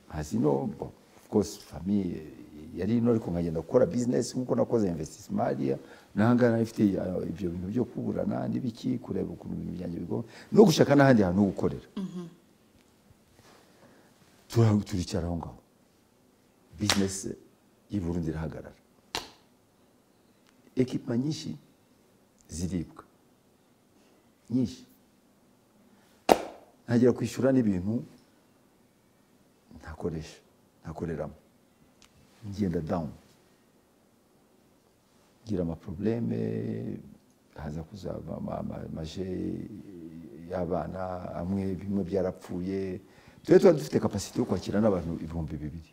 hazi no bon, of course famille yari ino ariko nkagenda gukora business nkuko nakoze investissement hariya nahangana nari mfite ah, ibyo bintu byo kuburana n'ibiki kureba ukuntu ibintu byanjye bigomba no gushaka n'ahandi hantu ho gukorera Tura- turicara aho ngaho business y'i burundi irahagarara ekipa nyinshi ziribwa nyinshi ntagira kwishyura n'ibintu ntakoresha ntakoreramo ngenda down ngira amaprobleme haza kuzava ama- ama- amaje y'abana amwe bimwe byarapfuye twe tuba dufite kapasite yo kwakira n'abantu ibihumbi bibiri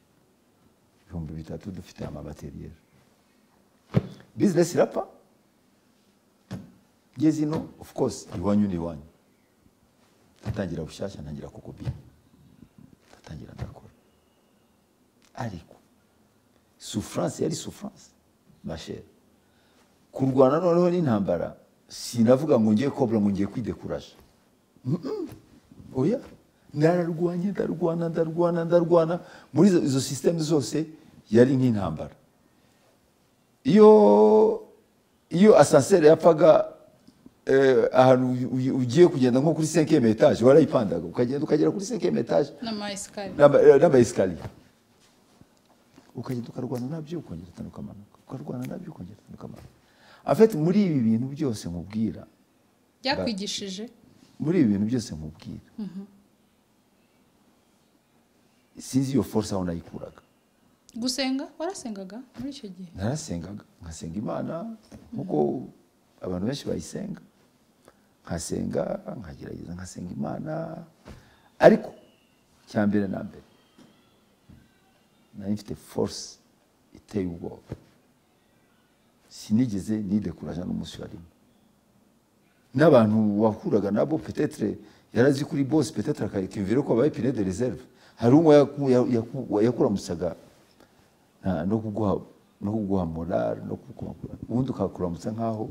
ibihumbi bitatu dufite amabateriyeri bizinesi irapfa ngeze ino of course iwanyu ni iwanyu ndatangira bushyashya ntangira kukopi ndatangira ndakora ariko souffrance yari souffrance mashere kurwana noneho n'intambara sinavuga ngo ngiye kobra ngo ngiye kwidekuraje oya nararwanye ndarwana ndarwana ndarwana muri izo- izo sisiteme zose yari nk'intambara iyo iyo asanseri yapfaga eh, ahantu u- u- ugiye kugenda nko kuri senkeme etaje warayipandaga ukagenda ukagera kuri senkeme etaje n'amayesikariye n'amayesikariye ukagenda ukarwana nabyo ukongera utanu ukamanuka ukarwana nabyo ukongera utanu ukamanuka afite muri ibi bintu byose nkubwira byakwigishije muri ibi bintu byose nkubwira sinzi iyo force aho nayikuraga gusenga warasengaga muri icyo gihe narasengaga nkasenga imana nk'uko abantu benshi bayisenga nkasenga nkagerageza nkasenga imana ariko cya mbere na mbere nari mfite force iteye ubwoba sinigeze nidekuraje n'umunsi wa rimwe n'abantu wahuraga nabo petetre yarazi kuri bose petetre akayumvira ko babaye pine de reserve hari umwe yaku- ya- yaku- yakuramusaga nta- no kuguha no kuguha morale no kuguha ubundi ukakuramutsa nk'aho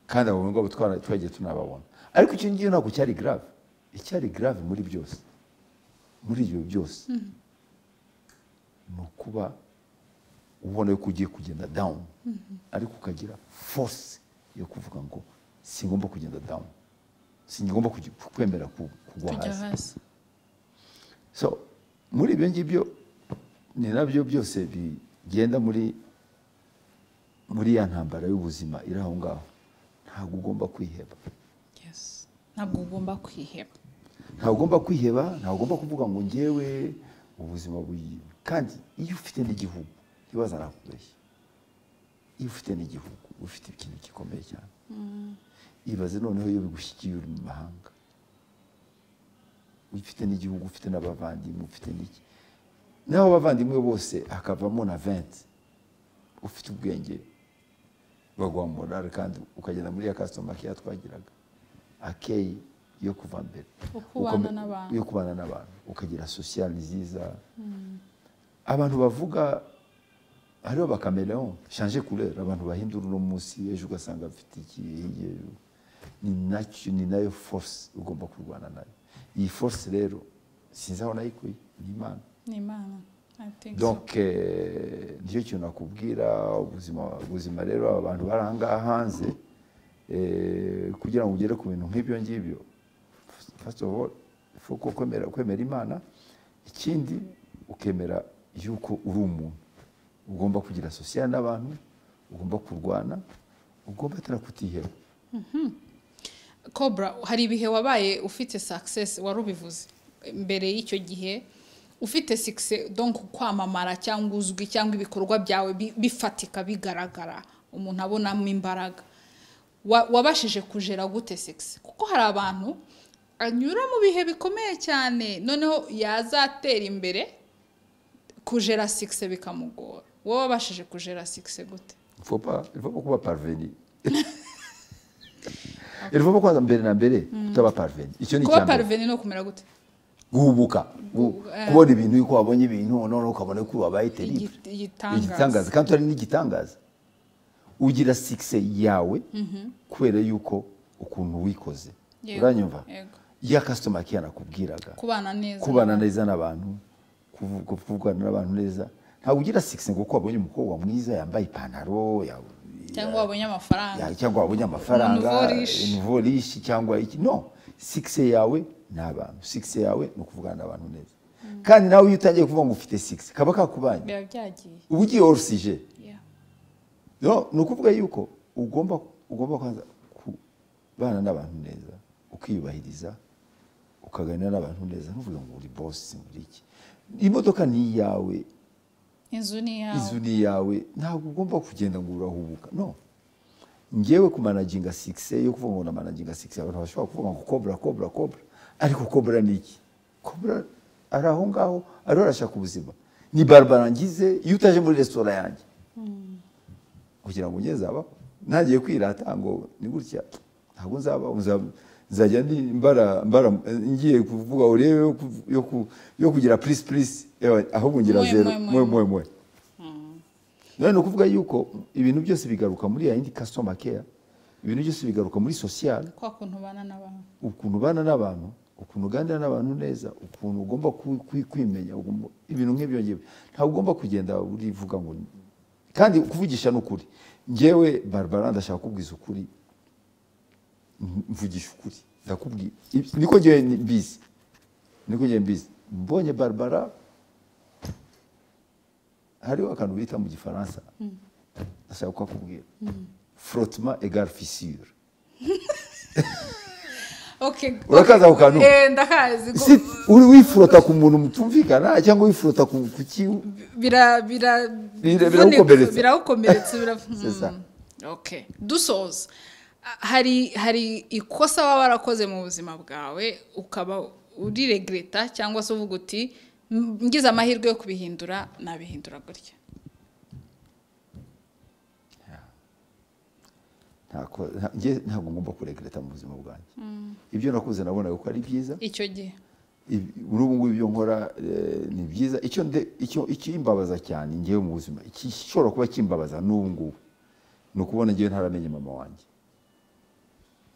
kandi abo ngabo twara- twagiye tunababona ariko icyo ngicyo ntabwo cyari grave icyari grave muri byose muri ibyo byose ni ukuba ubona yuko ugiye kugenda down ariko ukagira force yo kuvuga ngo singomba kugenda down singomba kugi- kwemera ku- kugwa tujya hasi hasi so muri ibyo ngibyo ni nabyo byose bigenda muri muri ya ntambara y'ubuzima iri aho ngaho ntabwo ugomba kwiheba Yes. ntabwo ugomba kwiheba ntabwo ugomba kwiheba ntabwo ugomba kuvuga ngo ngewe ubuzima buyi kandi iyo ufite n'igihugu ntibaza nakubeshya iyo ufite n'igihugu uba ufite ikintu gikomeye cyane ibaze noneho iyo bigushyigiye uri mu mahanga ufite n'igihugu ufite n'abavandimwe ufite n'iki naho abavandimwe bose hakavamo na venti ufite ubwenge baguha morale kandi ukagenda muri ya kasitoma keya twagiraga akeyi yo kuva mbere Yo kubana Ukome- n'abantu. yo kubana n'abantu ukagira sosiyali nziza abantu bavuga hariho bakamereo shanje kurera abantu bahindura uno munsi ejo ugasanga bafite iki hirya ejo ni nacyo ni nayo force ugomba kurwana nayo iyi force rero sinzi aho nayikuye ni imana ni imana I think so. donc eh, nicyo kintu nakubwira ubuzima ubuzima rero aba bantu bari ahangaha hanze eh, kugira ngo ugere ku bintu nk'ibyo ngibyo first of all faut ko kwemera kwemera imana ikindi ukemera yuko uri umuntu ugomba kugira sosiya n'abantu ugomba kurwana ugomba atari kutiheba cobra hari ibihe wabaye ufite success wari ubivuze mbere y'icyo gihe ufite sikise donk kwamamara cyangwa uzwi cyangwa ibikorwa byawe bi- bifatika bigaragara umuntu abonamo imbaraga Wa- wabashije kujera gute sikise kuko hari abantu anyura mu bihe bikomeye cyane noneho yazatera imbere kujera sikise bikamugora wowe wabashije kujera sikise gute Il faut pas, il faut pas kuba parveni il faut pas kwanza mbere na mbere utaba parveni icyo ni kuba icya mbere paruveni ni ukumera gute guhubuka gu- Eh. kubona ibintu yuko wabonye ibintu noneho ukabona ko wabaye terrible Igit- igitangaza. igitangaza kandi utari n'igitangaza ugira sikise yawe kubera yuko ukuntu wikoze Yego, uranyumva yego. ya kasitoma kiya nakubwiraga kubana neza kubana neza n'abantu kuvu- kuvugana n'abantu neza ntabwo ugira sikisi ngo kuko wabonye umukobwa mwiza yambaye ipantaro ya- cyangwa wabonye amafaranga ya- cyangwa wabonye amafaranga Umuntu uvorishi. umuvorishi cyangwa iki no sikisi yawe ni abantu sikisi yawe ni ukuvugana n'abantu neza kandi nawe iyo utangiye kuvuga ngo ufite sikisi kaba kakubanye biba byagiye uba ugiye orusije Yeah. no ni ukuvuga yuko ugomba ugomba kwanza kubana n'abantu neza ukiyubahiriza ukaganira n'abantu neza ntuvuge ngo uri bosi muri iki imodoka ni iyawe inzu ni inzu iyawe ni iyawe ntabwo ugomba kugenda ngo urahubuka no ngewe ku managinga sikise yo kuvuga ngo na managinga sikise abantu bashobora kuvuga ngo kobra kobra kobra ariko kobra ni iki kobra ari aho ngaho ariho arashaka ubuzima ni barbara ngize iyo utaje muri resitora yanjye kugira ngo ugeze abaho ntagiye kwirata ngo ni gutya ntabwo nzabaho nza- nzajya ndi- mbara mbara ngiye kuvuga urebe yo ku- yo ku- yo kugira purisi purisi ewe, ahubwo ngira Mwe, zero mwe, mwe, mwe mwe mwe none ni ukuvuga yuko ibintu byose bigaruka muri ya yindi kasitoma keya ibintu byose bigaruka muri sosiyale kwa kuntu ubana n'abantu ukuntu ubana n'abantu ukuntu uganira n'abantu neza ukuntu ugomba ku- ku- kwimenya ugomba- ibintu nk'ibyo ngibyo ntabwo ugomba kugenda urivuga ngo kandi kuvugisha ni ukuri ngewe barbara ndashaka kubwiza ukuri M- mvugisha ukuri ndakubwira Ibi- niko ngewe ni- mbizi niko ngewe mbizi mbonye barbara hariho akantu bita mu gifaransa ndashaka kukakubwira frottement égale fissure okay Urakaza ako kantu? Eh, ndakazi ko- si uri wifurota ku muntu mutumvikana cyangwa wifurota ku ku ki bira bira vunika- Bira- biragukomeretsa. biragukomeretsa bira C'est ça. Mm. okay dusoza Ah, hari hari ikosa waba warakoze mu buzima bwawe ukaba uriregreta cyangwa se uvuga uti "M- ngize amahirwe yo kubihindura nabihindura gutya Ntako- nta- njye ntabwo ngomba kuregreta mu buzima bwanjye ibyo nakuze nabonaga ko ari byiza icyo gihe Ibi- muri ubu ngubu ibyo nkora eh, ni byiza icyo nde- icyo- ikimbabaza cyane ngewe mu buzima igishobora kuba kimbabaza n'ubu ngubu ni ukubona ngewe ntaramenye mama wanjye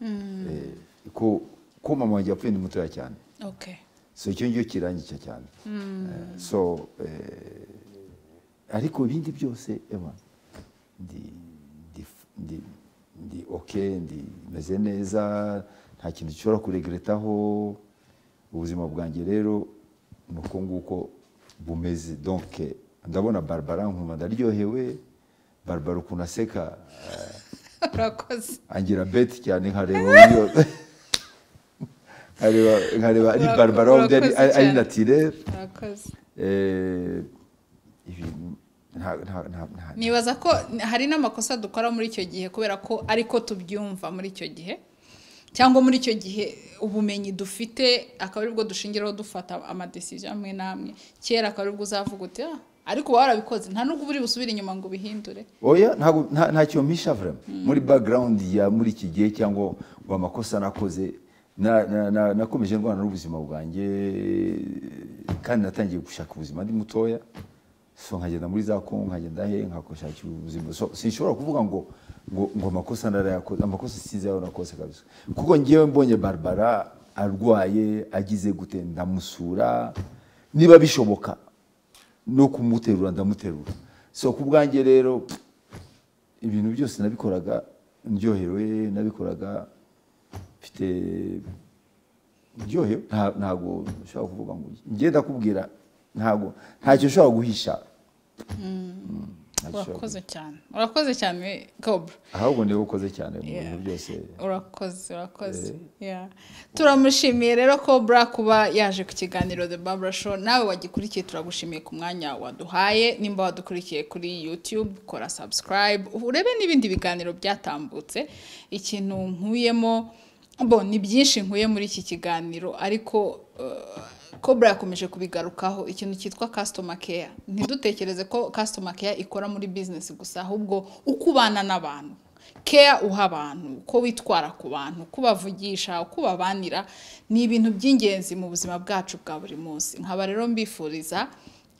Eh, ko ko mama wanjye yapfuye ni mutoya cyane okay so icyo ngicyo kirangica cyane Eh, so eh, ariko ibindi byose ema ndi ndi ndi ndi oke ndi meze neza nta kintu gishobora kuregretaho ubuzima bwanjye rero ni uko nguko bumeze donc ndabona barbara nkumva ndaryohewe barbara ukuntu aseka eh, urakoze angira beti cyane nkareba uburyo nkareba nkareba ari Ura- barbara undi ari- urakoze ari cyane. natirere urakoze Eh, ibintu nta nta nta nta nibaza ko hari n'amakosa dukora muri icyo gihe kubera ko ariko tubyumva muri icyo gihe cyangwa muri icyo gihe ubumenyi dufite akaba aribwo dushingiraho dufata amadesiziyo amwe n'amwe kera akaba aribwo uzavuga uti "Ah, ariko uba warabikoze nta nubwo uba uri busubire inyuma ngo ubihindure oya ntabwo nta- ntacyo mpisha vraiment muri background ya muri iki gihe cyangwa ngo amakosa nakoze na- na- na- nakomeje ndwana n'ubuzima bwanjye kandi natangiye gushaka ubuzima ndi mutoya so nkagenda muri za kongo nkagenda he nkashakira ubuzima so sinshobora kuvuga ngo ngo ngo amakosa narayakoze amakosa sinzi ayo nakoze kabisa kuko ngewe mbonye barbara arwaye agize gute ndamusura niba bishoboka no kumuterura ndamuterura so ku bwanjye rero pff, ibintu byose nabikoraga ndyohewe nabikoraga mfite ndyohewe nta- ntabwo nshobora kuvuga ngo njye ndakubwira ntabwo ntacyo nshobora guhisha urakoze cyane urakoze cyane kobura ahubwo niwe ukoze cyane mu bintu byose urakoze urakoze Yeah. turamushimiye rero kobura kuba yaje ku kiganiro the babura show nawe wagikurikiye turagushimiye ku mwanya waduhaye nimba wadukurikiye kuri youtube kora subscribe urebe n'ibindi biganiro byatambutse ikintu nkuyemo bo ni byinshi nkuye muri iki kiganiro ariko eh, Cobra yakomeje kubigarukaho ikintu cyitwa customer care ntidutekereze ko customer care ikora muri business gusa ahubwo uko ubana n'abantu care uha abantu uko witwara ku bantu uko ubavugisha uko ubabanira ni ibintu by'ingenzi mu buzima bwacu bwa buri munsi nkaba rero mbifuriza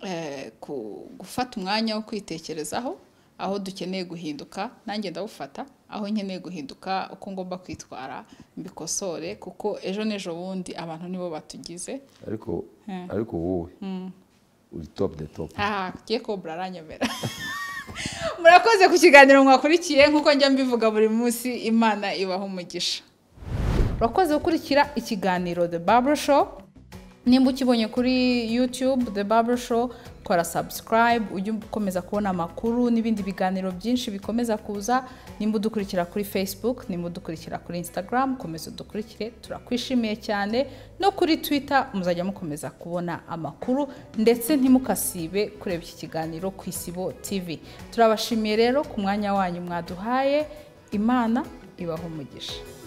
eh, ku- gufata umwanya wo kwitekerezaho aho dukeneye guhinduka nanjye ndawufata aho nkeneye guhinduka uko ngomba kwitwara mbikosore kuko ejo n'ejo bundi abantu nibo batugize ariko ariko wowe uri top de top aha tugiye kobura aranyemera murakoze ku kiganiro mwakurikiye nk'uko njya mbivuga buri munsi imana ibaha umugisha urakoze gukurikira ikiganiro the Barbara show nimba ukibonye kuri youtube the Barbara show kora subscribe ujye ukomeza kubona amakuru n'ibindi biganiro byinshi bikomeza kuza nimba udukurikira kuri facebook nimba udukurikira kuri instagram komeza udukurikire turakwishimiye cyane no kuri twitter muzajya mukomeza kubona amakuru ndetse ntimukasibe kureba iki kiganiro ku isibo tv turabashimiye rero ku mwanya wanyu mwaduhaye imana ibaha umugisha